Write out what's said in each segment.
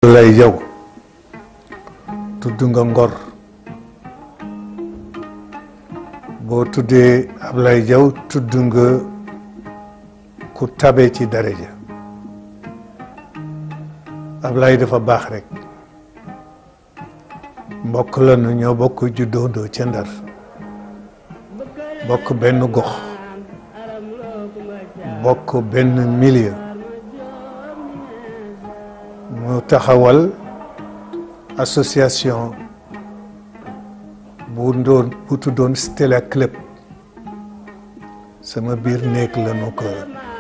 lay jaw tudd nga ngor boo tuddee Ablaye Diaw tudd nga ku tabe ci daraja Ablaye dafa baax rek mbokk la nu ñoo bokk juddoondoo ca Ndar bokk benn gox bokk benn milieu mu taxawal association bu doon bu tuddoon Stella Club sama biir néeg la nu ko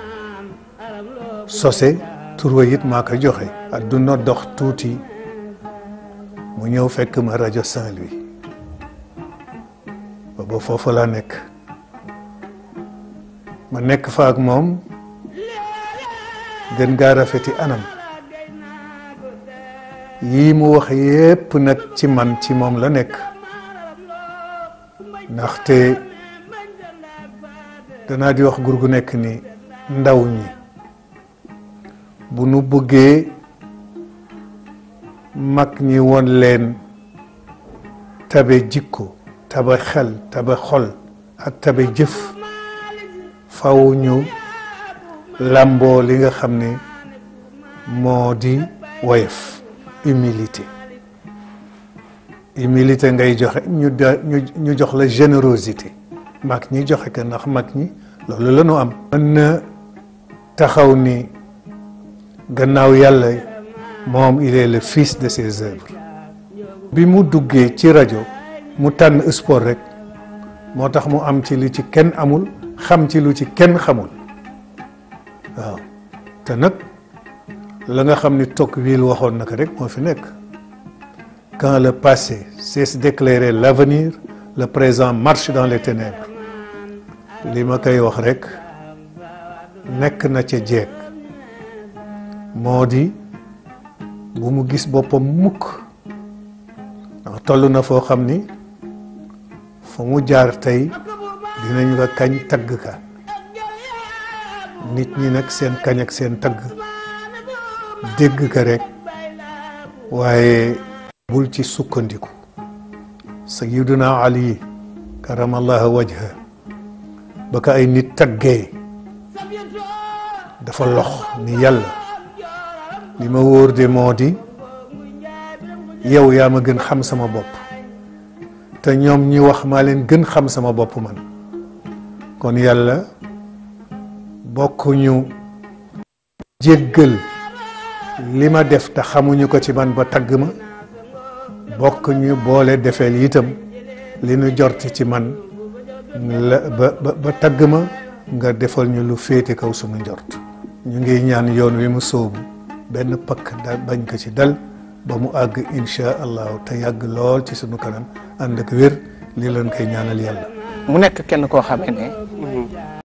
sose turwa it maa ko joxe adduna dox tuuti mu ñëw fekk ma rajo Saint-Louis booba foofu laa nekk ma nekk fa ak moom gën gaa rafeti anam yii mu wax yépp nag ci man ci moom la nekk ndaxte danaa di wax gur gu nekk ni ndaw ñi bu nu bëggee mag ñi won leen tabe jikko tabe xel tabe xol ak tabe jëf faw ñu làmboo li nga xam ne moo di woyof humilité humilité ngay joxe ñu da ñu jox la générosité mag ñi joxe ko ndax mag ñi loolu la ñu am mën na taxaw ni gannaaw yàlla moom il est le fils de ses œuvres bi mu duggee ci rajo mu tànn sport rek moo tax mu am ci lu ci kenn amul xam ci lu ci kenn xamul waaw te nag la nga xam ni Tocqueville waxoon na ko rek moo fi nekk quand le passé cesse d'éclairer l'avenir le présent marche dans les ténèbres li ma koy wax rek nekk na ca jeeg moo di bu mu gis boppam mukk ndax toll na foo xam ni fu mu jaar tey dinañu ko kañ tagg ka nit ñi nag seen kañ ak seen tagg dégg ka rek waaye bul ci sukkandiku sayyiduna ali karamallahu wajha ba ko ay nit taggee dafa lox ni yàlla li ma wóor de moo di yow yaa ma gën xam sama bopp te ñoom ñi wax maa leen gën xam sama bopp man kon yàlla bokkuñu jéggal li ma def te xamuñu ko ci man ba tagg ma bokk ñu boole defeel itam li nu jort ci man la ba ba tagg ma nga defal ñu lu féete kaw sunu njort ñu ngi ñaan yoon wi mu sóobu benn pakk da bañ ko ci dal ba mu àgg insha allahu te yàgg lool ci sunu kanam ànd ak wér li leen koy ñaanal yàlla mu nekk kenn koo xamee ne